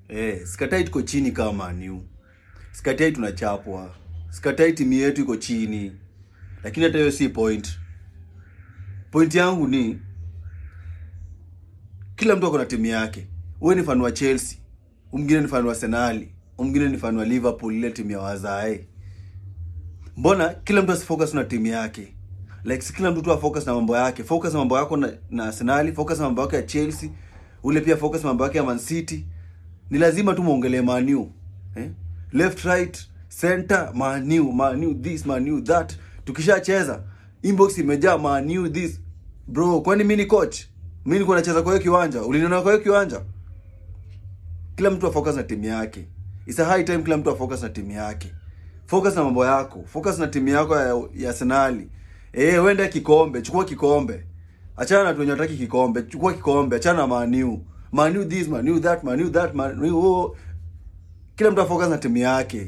Eh, sikatai tuko chini kama Maniu. Sikatai tunachapwa. Sikatai timu yetu iko chini. Lakini hata hiyo si point. Point yangu ni kila mtu ako na timu yake. Wewe ni fan wa Chelsea, mwingine ni fan wa Arsenal, mwingine ni fan wa Liverpool, ile timu ya wazae. Mbona kila mtu asifocus na timu yake? Like si kila mtu tu afocus na mambo yake. Focus na mambo yako na, na Arsenal, focus na mambo yako ya Chelsea, ule pia focus na mambo yake ya Man City. Ni lazima tu muongelee Man U. Eh? Left right, center, Man U, Man U this, Man U that. Tukishacheza inbox imejaa Man U this. Bro, kwani mimi ni coach? Mimi nilikuwa nacheza kwa hiyo kiwanja. Uliniona kwa hiyo kiwanja? Kila mtu afocus na timu yake. It's a high time kila mtu afocus na timu yake. Focus na mambo yako. Focus na timu yako ya, ya Arsenal. Eh, wenda kikombe, chukua kikombe. Achana na watu wenye wataki kikombe, chukua kikombe, achana na Man U. Man U this, Man U that, Man U that, Man U. Kila mtu afocus na timu yake.